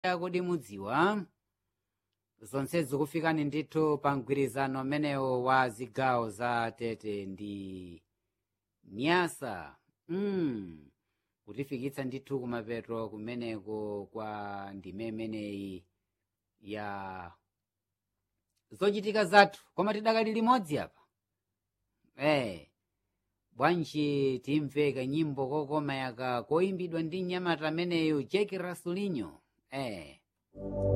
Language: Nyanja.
kodi mudziwa zonse zikufikani ndithu pa mgwirizano umenewo wa zigawo za tete ndi nyasa mm. kutifikitsa ndithu kumapeto kumeneko kwa ndime imeneyi ya zochitika zathu koma tidakali limodzi apa eh bwanji timve kanyimbo kokoma yaka koyimbidwa ndi mnyamata ameneyu jeki rasulinyo eh